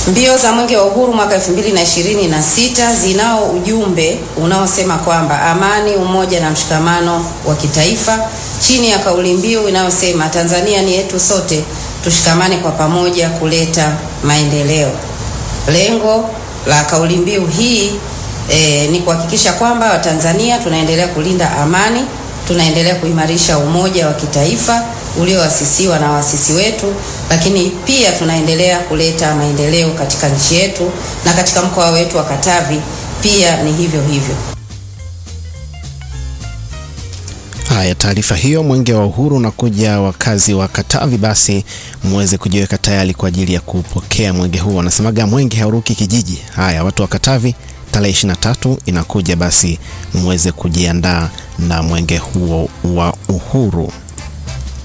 Mbio za Mwenge wa Uhuru mwaka 2026 zinao ujumbe unaosema kwamba amani, umoja na mshikamano wa kitaifa chini ya kauli mbiu inayosema Tanzania ni yetu sote, tushikamane kwa pamoja kuleta maendeleo. Lengo la kauli mbiu hii e, ni kuhakikisha kwamba Watanzania tunaendelea kulinda amani, tunaendelea kuimarisha umoja wa kitaifa ulioasisiwa na waasisi wetu, lakini pia tunaendelea kuleta maendeleo katika nchi yetu na katika mkoa wetu wa Katavi pia ni hivyo hivyo. Haya, taarifa hiyo Mwenge wa Uhuru unakuja wakazi wa Katavi, basi muweze kujiweka tayari kwa ajili ya kupokea mwenge huo. Wanasemaga mwenge hauruki kijiji. Haya, watu wa Katavi, tarehe 23 inakuja, basi muweze kujiandaa na mwenge huo wa uhuru.